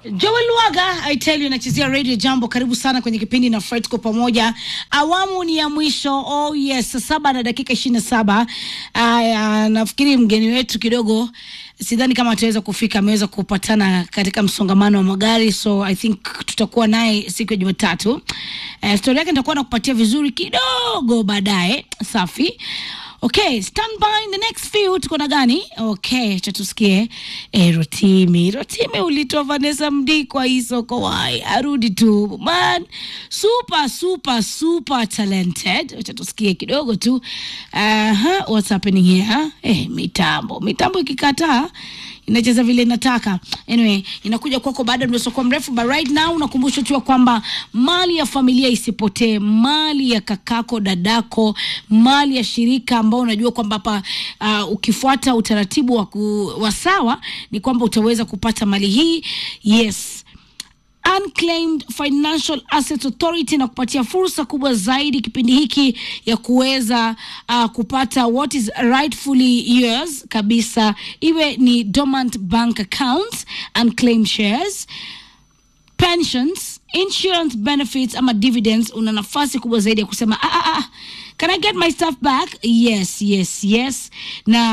Joel Lwaga I tell you nachezea Radio Jambo. Karibu sana kwenye kipindi na Fred kwa pamoja. Awamu ni ya mwisho. Oh yes, saa saba na dakika ishirini na saba. Aya, nafikiri mgeni wetu kidogo sidhani kama ataweza kufika, ameweza kupatana katika msongamano wa magari, so I think tutakuwa naye siku ya Jumatatu. Uh, stori yake nitakuwa nakupatia vizuri kidogo baadaye. Safi. Okay, stand by in the next few. Tuko na gani? Okay, cha tusikie. Eh, Rotimi, Rotimi ulitoa Vanessa Mdi kwa hii soko wai. Arudi tu. Man, super super super talented. Cha tusikie kidogo tu. Aha, what's happening here? Eh, mitambo. Mitambo ikikataa inacheza vile inataka. Anyway, inakuja kwako baada ya mdosoko mrefu, but right now unakumbushwa tu kwamba mali ya familia isipotee, mali ya kakako, dadako, mali ya shirika ambao unajua kwamba hapa uh, ukifuata utaratibu wa, ku, wa sawa ni kwamba utaweza kupata mali hii. Yes. Unclaimed Financial Assets Authority na kupatia fursa kubwa zaidi kipindi hiki ya kuweza uh, kupata what is rightfully yours kabisa, iwe ni dormant bank accounts, unclaimed shares pensions, insurance benefits ama dividends, una nafasi kubwa zaidi ya kusema ah, ah, ah, can I get my stuff back? Yes, yes, yes. Na